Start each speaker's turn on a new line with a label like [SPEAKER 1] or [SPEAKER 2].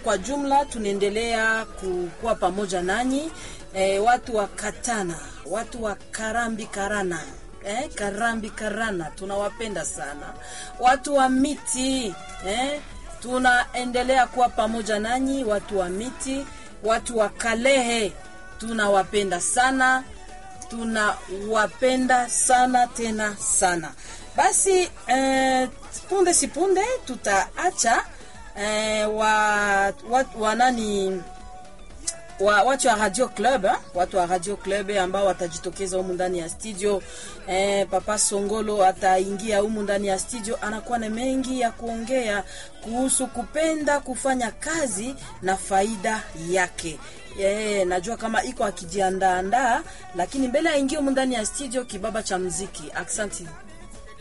[SPEAKER 1] kwa jumla tunaendelea kukuwa pamoja nanyi e, watu wa Katana, watu wa Karambi Karana eh, Karambi Karana tunawapenda sana, watu wa miti eh, tunaendelea kuwa pamoja nanyi, watu wa miti, watu wa Kalehe tunawapenda sana, tunawapenda sana tena sana. Basi eh, punde si punde tutaacha eh, wa, wa, wa nani wa, watu wa Radio Club eh? watu wa Radio Club ambao watajitokeza humu ndani ya studio eh, Papa Songolo ataingia humu ndani ya studio, anakuwa na mengi ya kuongea kuhusu kupenda kufanya kazi na faida yake. Yeah, najua kama iko akijiandaandaa, lakini mbele aingie humu ndani ya studio, kibaba cha mziki. Aksanti.